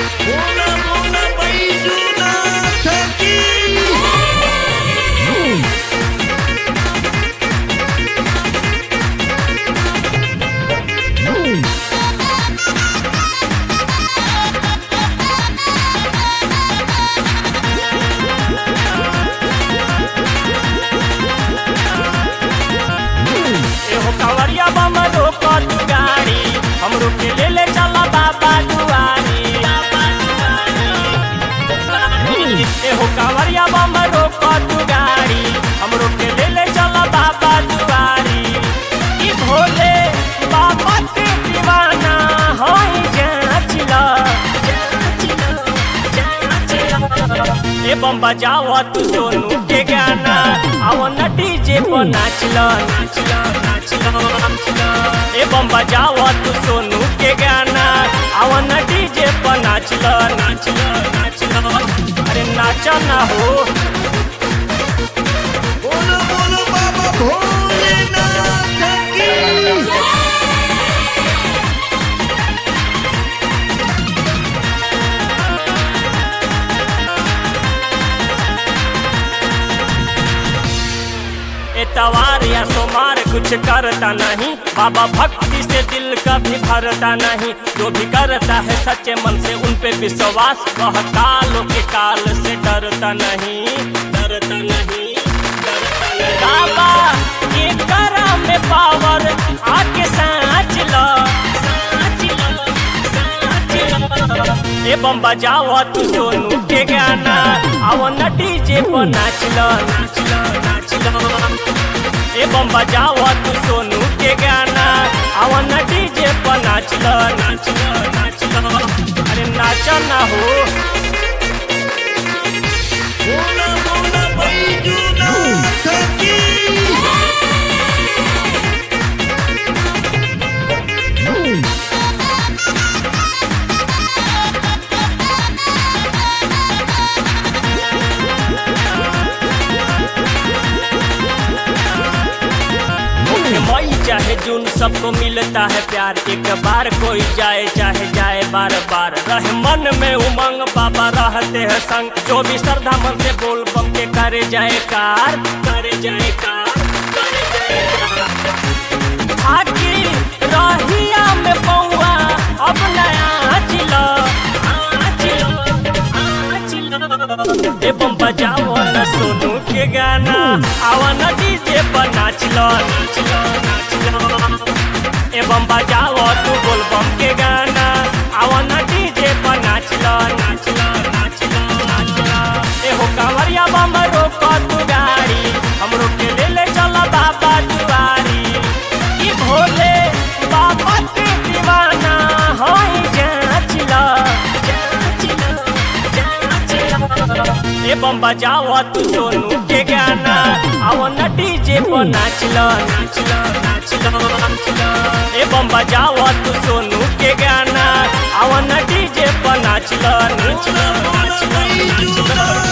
Una Mona Baijuna Taki. एहो कांवरिया बम रोक तू गाड़ी हमरो के ले ले चला बाबा दुआरी एहो कांवरिया बम रोक तू गाड़ी हमरो के ले ले चला बाबा दुआरी ई भोले बाबा के दीवाना होई जाचिला ए बम बजावा तू सोनू के गाना आओ न डीजे पर नाचला नाचला नाचला नाचला ए बम बजावा तू सोनू के गाना आओ न डीजे पर नाचला नाचला नाचला अरे नाचा ना हो Bola bola Baba Bholenath Taki. एतवार या सोमार कुछ करता नहीं बाबा भक्ति से दिल कभी भरता नहीं जो भी करता है सच्चे मन से उन पे विश्वास वह कालों के काल से डरता नहीं डरता नहीं डरता नहीं बाबा ये करा में पावर आके साँच लो साँच लो साँच लो ए बम बजाओ तू सोनू के गाना आओ न डीजे पर नाच लो नाच लो नाच लो ए बम बजाओ तू सोनू के गाना आओ न डीजे पर नाच लो नाच लो नाच लो अरे नाच ना हो Bola bola Baijuna Taki. मई चाहे जून सबको मिलता है प्यार एक बार कोई जाए चाहे जाए बार बार रहे मन में उमंग बाबा रहते हैं संग जो भी श्रद्धा मन से बोल बम के करे जाए कार करे जाए कार करे जाए कार आकी रहिया में पौआ अब नया चिलो ए बम बजाओ न सोनू के गाना आवा न डीजे पर नाच लो नाच लो नाच लो ए बम बजाओ तू बोल बम के गाना आवा न डीजे पर नाच लो नाच लो नाच लो नाच लो ए हो कांवरिया बम रोक तू गाड़ी हमरो के ले ले चल बाबा दुआरी ई भोले बाबा के दीवाना होई जाच लो जाच लो ए बम बजाओ तू सोनू के गाना आओ न डीजे पर नाच लो नाच लो नाच लो नाच लो ए बम बजाओ तू सोनू के गाना आओ न डीजे पर नाच लो नाच लो नाच लो नाच लो